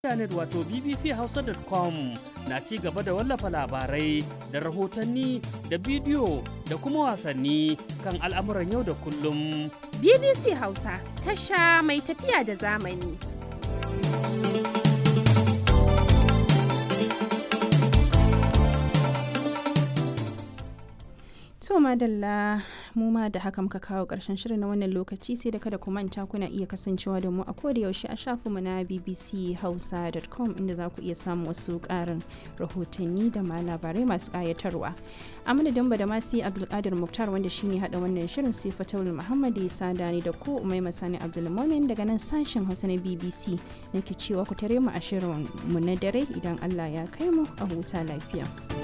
intanet wato bbchausa.com na ci gaba da wallafa labarai da rahotanni da bidiyo da kuma wasanni kan al'amuran yau da kullum. BBC Hausa tasha mai tafiya da zamani. To madalla mu ma da haka muka kawo ƙarshen shirin na wannan lokaci sai da kada ku manta kuna iya kasancewa da mu a koda yaushe a shafinmu na bbchausa.com inda za ku iya samun wasu ƙarin rahotanni da ma labarai masu ƙayatarwa. A madadin ba da masu Abdulkadir Muktar wanda shine haɗa wannan shirin sai Fatawul Muhammad ya sada ni da ku Umai Masani Abdulmumin daga nan sashen Hausa na BBC nake cewa ku tare mu a shirin mu na dare idan Allah ya kai mu a huta lafiya.